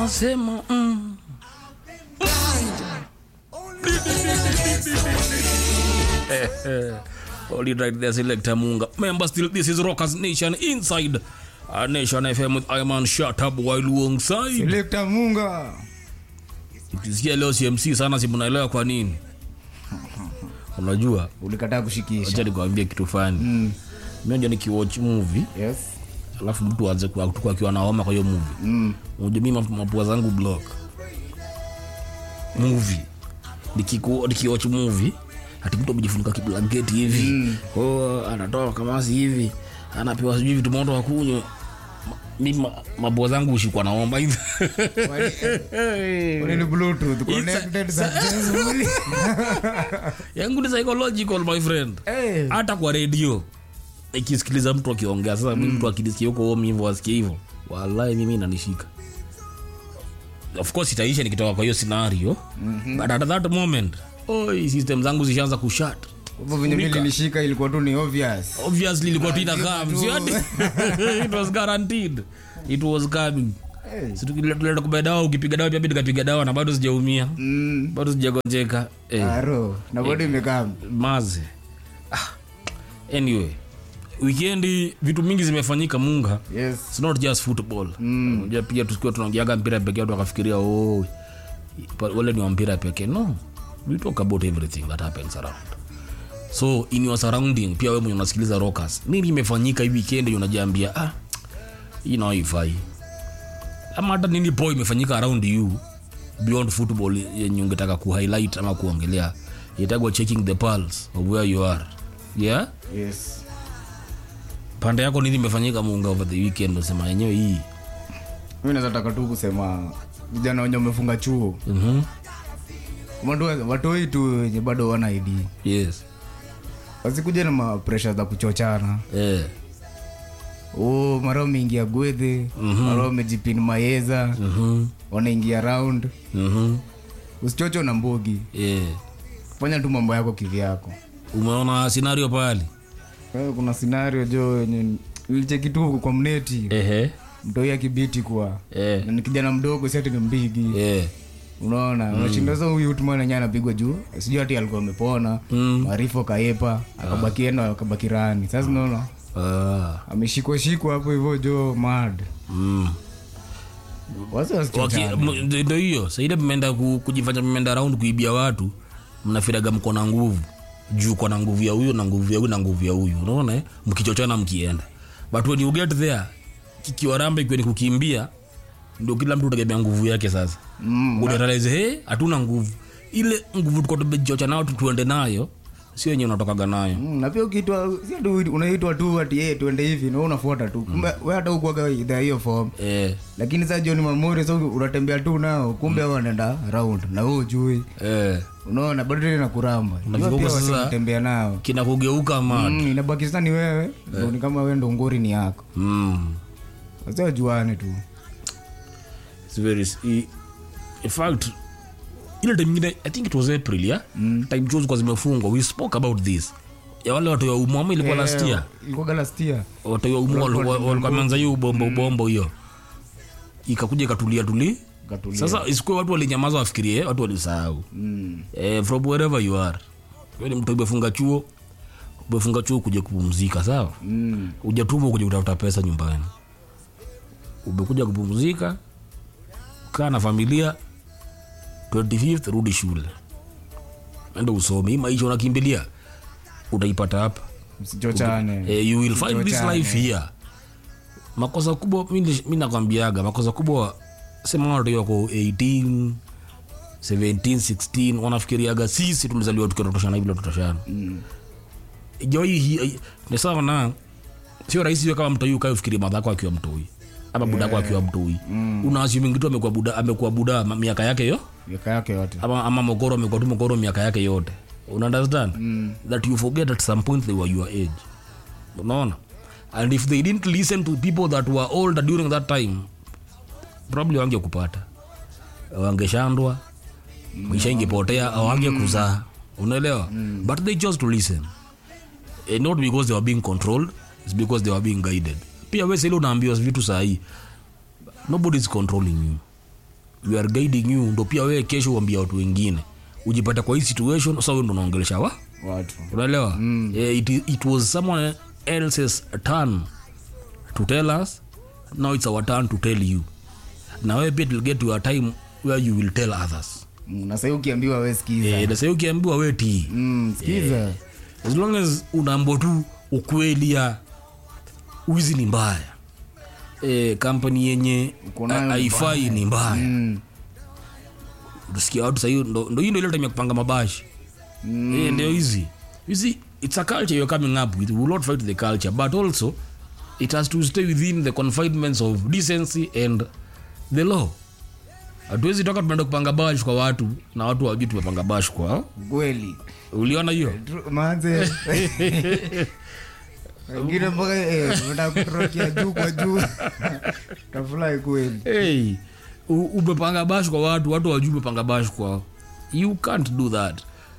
nasema mm. Only right there, Selector Munga. Remember, still, this is Rockers Nation inside uh, Nation FM with Iman Shatab while alongside. Selekta Munga. Ukisikia leo CMC sana, si mnaelewa kwa nini? Unajua, Ulikataa kushikisha. acha nikwambie kitu fani. Mm. Mimi ndio nikiwatch movie Yes. alafu mtu aanze kwa kutoka akiwa na homa kwa hiyo movie. Mm. Unajua mimi map- mapua zangu block. Movie. Nikiku nikiwatch movie ati mtu amejifunika kiblanketi hivi. Mm. Oh, anatoa kamasi hivi. Anapewa sijui vitu moto akunywe. Ma- Mimi ma- mapua zangu hushikwa na homa hivi. Ule ni Bluetooth connected successfully. Yangu ni psychological my friend. Eh. Hata kwa radio ikisikiliza mtu akiongea sasa mimi mtu akisikia huko home hivyo asikie hivyo. Wallahi mimi inanishika. Of course itaisha nikitoka kwa hiyo scenario. But at that moment, oi system zangu zishaanza kushat. Hivyo venye mimi nilishika ilikuwa tu ni obvious. Obviously ilikuwa tu inakaa tu. si ati it was guaranteed. It was coming. Eh. Si tukileta kubaya dawa ukipiga dawa pia mimi nikapiga dawa na bado sijaumia. Mm. Bado sijagonjeka. Eh. Aro. Na bado imekaa. maze ah. anyway wikendi vitu mingi zimefanyika munga Yes. It's not just football Unajua pia tukiwa tunaongeaga mpira peke yao wakafikiria oh, pa- wale ni wa mpira pekee no we talk about everything that happens around so in your surrounding pia wewe mwenye unasikiliza rockers nini imefanyika hii weekend unajiambia ah hii nayo haifai ama hata nini po imefanyika around you beyond football yenye ungetaka kuhighlight ama kuongelea itagwa checking the pulse of where you are yeah Yes. pande yako nini imefanyika munga over the weekend unasema yenyewe hii Mimi naweza taka tu kusema vijana wenye wamefunga chuo. Mhm. Watu watoi tu wenye bado wana ID. yes Wasikuja na ma pressure za kuchochana. eh. Oh, mara umeingia gwethe, mara umejipin mayeza, Mhm. wanaingia round. Mhm. Usichocho na mbogi. Eh. Fanya tu mambo yako kivyako. umeona scenario pale Wewe kuna scenario jo yenye nilicheki tu kwa mneti Ehe. mtoi akibiti kwa Eh. na ni kijana mdogo si ati ni mbigi Eh. unaona unashinda sasa huyu utman enyewe anapigwa juu sijui ati alikuwa amepona Mm. marifo kaepa akabaki enda akabaki rani sasa unaona Ah. ameshikwa shikwa hapo hivyo jo mad Mm. wasi Waki- wasichochana m- ndo- ndo hiyo saidi mmeenda ku- kujifanya mmeenda round kuibia watu mnafiraga mko na nguvu juu kwa na nguvu ya huyu na nguvu ya huyu na nguvu ya huyu unaona eh? mkichochana mkienda but when you get there kikiwaramba ikiwa ni kukimbia ndio kila mtu utagemea nguvu yake sasa Mm, unarealize he hatuna nguvu ile nguvu tuko tumejichocha nayo tu tuende nayo sio yenye unatokaga nayo Mm, na pia ukiitwa si ati unaitwa tu ati hey, tuende hivi na wewe unafuata tu kumbe wewe hata ukuaga idhaa hiyo form eh, lakini sasa John Mamori sasa unatembea tu nao kumbe hao wanaenda round na wewe ujui eh, unaona bado tena kuramba Unafika Jua pia huko sasa- wasitembea nao kina kugeuka ma mm, inabaki sasa ni wewe ndio ni kama wewe ndo ngori ni yako mm. sasa juane tu It's very i- in fact ile time ingine i think it was april yeah? mm. time chuo zilikuwa zimefungwa we spoke about this ya wale watu ya umu ama ilikuwa last year ilikuwa last year watu ya umu wal- wal- walikuwa wameanza hiyo ubombo ubombo hiyo ikakuja ikatulia tuli Katulia. sasa isikuwe watu walinyamaza wafikirie watu walisahau mm. eh, from wherever you are Wewe ni mtu umefunga chuo umefunga chuo kuja kupumzika sawa Mm. ujatuma kuja kutafuta pesa nyumbani umekuja kupumzika kaa na familia 25th rudi shule enda usome hii maisha unakimbilia utaipata hapa msichochane eh, you will find this Msichochane. life here makosa kubwa mi mi nakwambiaga makosa kubwa sema watu wako 18 17 16 wanafikiriaga sisi tulizaliwa tukitotoshana hivi totoshana Mm. joi hii ni sawa na sio rahisi hiyo kama mtoi ukae ufikiri madhako akiwa mtoi ama budako akiwa mtoi mm. unaasumi kitu amekuwa buda amekuwa buda ma- miaka yake yo miaka yake yote ama, ama mokoro amekuwa tu mokoro miaka yake yote una understand mm. that you forget at some point they were your age unaona and if they didn't listen to people that were older during that time probably wange kupata wangeshandwa maisha ingepotea au wange kuzaa unaelewa but they chose to listen eh, not because they were being controlled it's because they were being guided pia we sile unaambiwa vitu sahii nobody is controlling you we are guiding you ndo pia wewe kesho uambia watu wengine ujipata kwa hii situation sasa wewe ndo unaongelesha wa watu unaelewa mm. eh, it, it was someone else's turn to tell us now it's our turn to tell you na wewe pia it will get to a time where you will tell others Mm, na sahii ukiambiwa we skiza eh, na sasa ukiambiwa wewe tii mm, skiza as long as unaambwa tu ukweli ya wizi ni mbaya e, kampani yenye Uko nayo ha- ni haifai ni mbaya Mm, tusikia watu sahii ndo ndo hii ndo ile time ya kupanga mabashi mm. e, ndio hizi you see it's a culture you're coming up with we will not fight the culture but also it has to stay within the confinements of decency and the law hatuwezi toka tumeenda kupanga bash kwa watu na watu wajui tumepanga bash kwa kweli uliona hiyo Tru- manze wengine mpaka eh, wanataka kutorokea juu kwa juu tafurahi kweli hey, u- umepanga bash kwa watu watu wajui umepanga bash kwao you can't do that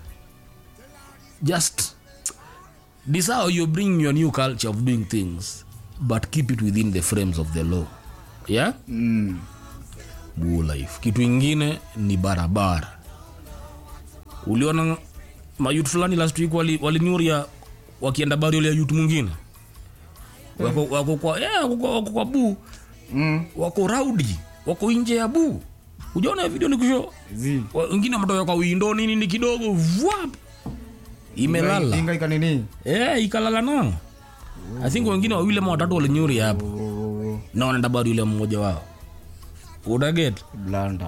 just this how you bring your new culture of doing things but keep it within the frames of the law yeah mm. Buo life kitu ingine ni barabara uliona mayut fulani last week wali- walinyuria wakienda bari ya yut mwingine wako, wako kwa yeah, wako, kwa- wako kwa buu Mm. wako raudi wako nje ya buu ujaona hiyo video nikusho Zi. wengine wametoka kwa windo nini ni kidogo vwap imelala Inga ikanini yeah, ikalala nao i think wengine wawili ama watatu walinyuri hapo Oh, na wanaenda bado yule mmoja wao unaget blanda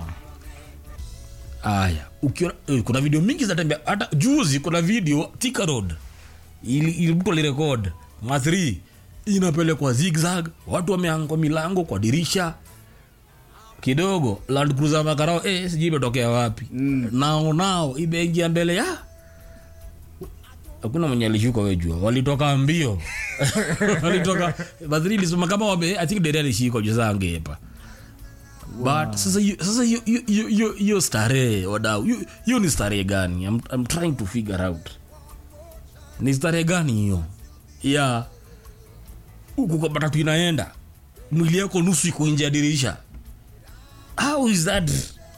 aya ukiona eh, kuna video mingi zinatembea hata juzi kuna video Thika road ili, ili mtu alirekod ma3 inapelekwa zigzag watu wameanga kwa milango kwa dirisha kidogo land cruiser makarao eh, sijui imetokea wapi mm. nao nao imeingia mbele ya hakuna mwenye alishuka wejua walitoka mbio walitoka madhiri ilisema kama wame i think dere alishikwa juzangepa but sasa hiyo- sasa hiyo- hiyo- hiyo- hiyo- hiyo starehe wadau hiyo- hiyo ni starehe gani I'm, I'm trying to figure out ni starehe gani hiyo ya huku kwa matatu inaenda mwili yako nusu iko nje ya dirisha how is that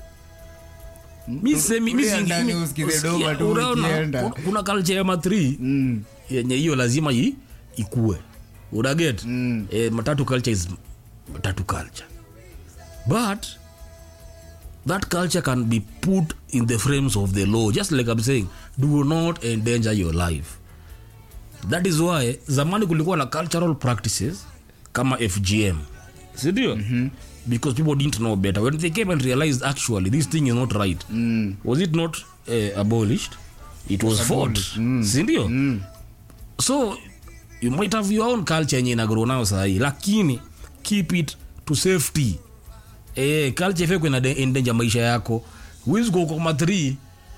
mi semi mi tulia singi- ndani mi- usikize usikia, doma tu unaona, ukienda. kuna- kuna culture ya matri Mm. yenye hiyo lazima i, ikue unaget Mm. eh, matatu culture is matatu culture but that culture can be put in the frames of the law just like i'm saying do not endanger your life that is why zamani kulikuwa na cultural practices kama fgm sindio mm-hmm. because people didn't know better when they came and realized actually this thing is not right Mm. was it not uh, abolished it was fought sindio Mm. so you might have your own culture yenye inagro nayo sahii lakini keep it to safety eh, culture ifekwe ina endanger maisha yako huwezi kuwa kwa matri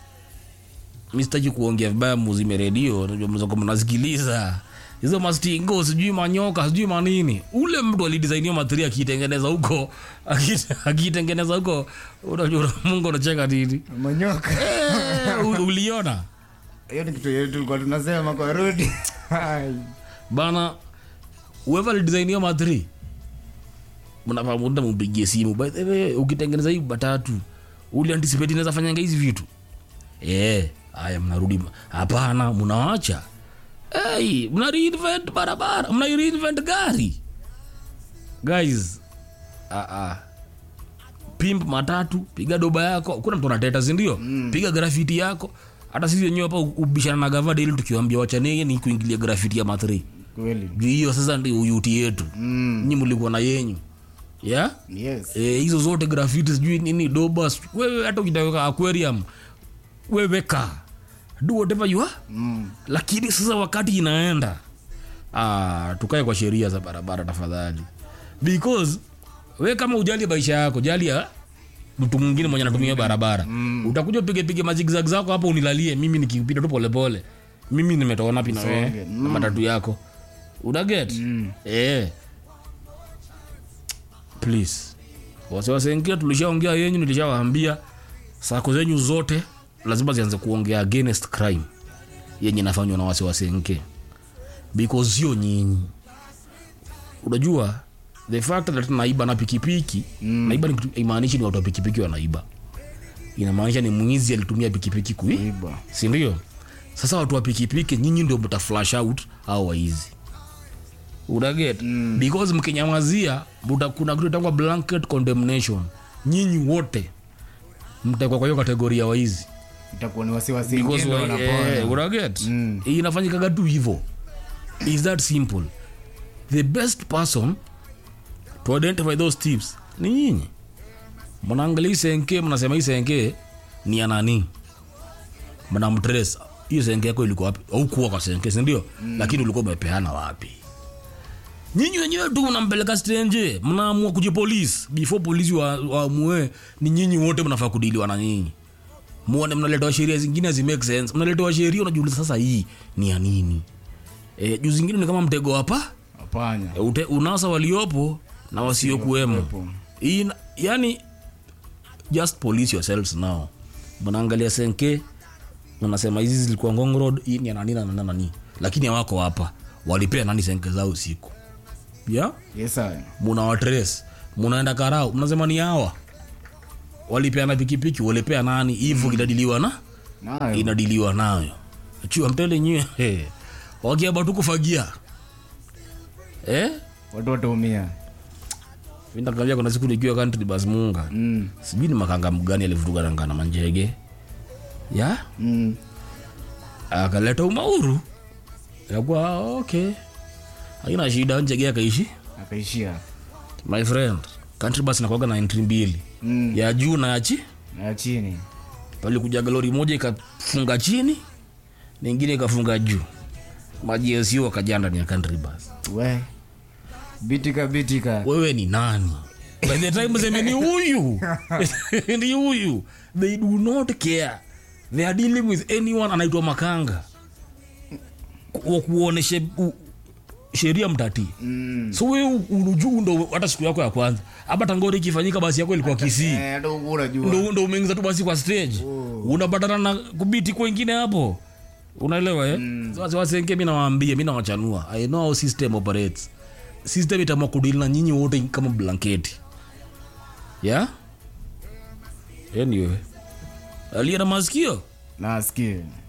mi sitaki kuongea vibaya muzime redio najua mzako mnasikiliza hizo mastingo sijui manyoka sijui manini ule mtu alidesainio matri akiitengeneza huko aki- akiitengeneza huko unajua mungu unacheka nini manyoka Eh, u- uliona hiyo ni kitu yetu tulikuwa tunasema kwa rudi Hai. bana whoever alidesign hiyo matri mnapamuda mumpigie simu by the way ukitengeneza hii batatu uli anticipate inaweza fanyanga hizi vitu eh haya mnarudi ma- hapana mnawacha hey, mna reinvent barabara mna reinvent gari guys ah ah pimp matatu piga doba yako kuna mtu anateta sindio mm. piga grafiti yako hata sisi wenyewe hapa ubishana na gavada ili tukiwambia wachanege ni kuingilia grafiti ya mathri kweli juu hiyo sasa ndio uyuti yetu Mm. nyi mlikuwa na yenyu yeah? yes e, hizo zote grafiti sijui nini doba sijui- wewe hata ukitaweka aquarium weweka do whatever you are Mm. lakini sasa wakati inaenda ah, tukae kwa sheria za barabara tafadhali because we kama ujali maisha yako jali ya mtu mwingine mwenye anatumia barabara mm. utakuja upige pige mazigzag zako hapo unilalie mimi nikipita tu polepole mimi nimetoka napi na wewe Usonge. na matatu yako unaget mm. eh. please wasiwasengia tulishaongea yenyu nilishawaambia sako zenyu zote lazima zianze kuongea against crime yenye inafanywa na wasiwasenke because sio nyinyi unajua the fact that naiba na pikipiki mm. naiba ni kitu- imaanishi ni watu wa pikipiki wanaiba inamaanisha ni mwizi alitumia pikipiki kui Iba. sindio sasa watu wa pikipiki nyinyi ndio mta flash out au waizi unaget mm. because mkinyamazia muta, kuna kitu itangwa blanket condemnation nyinyi wote mtaekwa kwa hiyo kategoria waizi itakuwa ni wasiwasi because ingine wa- wanapona. eh, unaget Mm. inafanyikaga tu hivo is that simple the best person to identify those tips ni nyinyi mnaangalia hii senke mnasema hii senke ni ya nani mnamtres hiyo senke yako ilikuwa wapi aukuwa kwa senke sindio mm. lakini ulikuwa umepeana wapi nyinyi wenyewe tu mnampeleka stenje mnaamua kujipolisi before polisi waamue wa ni nyinyi wote mnafaa kudiliwa na nyinyi muone mnaletewa sheria zingine hazi make sense mnaletewa sheria unajiuliza sasa hii ni ya nini e, juu zingine ni kama mtego hapa Hapana. e, ute- unasa waliopo na wasiokuwemo Wasiokuwepo. Hii- yani just police yourselves now mnaangalia senke unasema hizi zilikuwa ngong road hii ni ya nani na nani na nani lakini hawako hapa walipea nani senke zao usiku yeah? Yes, sir. munawatres munaenda karau mnasema ni hawa walipeana pikipiki walipea nani hivo inadiliwa na Nayo. inadiliwa nayo chua mtele nyie hey. wakiaba tu kufagia eh? Watu wataumia. vindakamia kuna siku nikiwa country bas munga Mm. sijui ni makanga mgani alivurugananga na manjege ya Mm. akaleta umauru yakuwa ah, okay haina shida njege akaishi Akaishia. my friend country bus nakwaga na entry mbili Mm. ya juu na ya chi Na ya chini. palikujaga lori moja ikafunga chini ningine ikafunga juu majiesio wakajaa ndani ya country bus We. Bitika bitika. wewe ni nani by the time seme ni huyu ni huyu they do not care they are dealing with anyone anaitwa makanga Ku- kuoneshe u- sheria mtatii Mm. so we unujuu ndo hata siku yako ya kwanza hapa tangori ikifanyika basi yako ilikuwa kisii Eh, hata huku unajua. ndo, ndo umeingiza tu basi kwa stage unapatana na kubiti kwengine hapo unaelewa eh? mm. wasenke mi nawaambia mi nawachanua i know how system operates system itamua kudili na nyinyi wote kama blanketi yeah? anyway aliye na masikio Nasikia.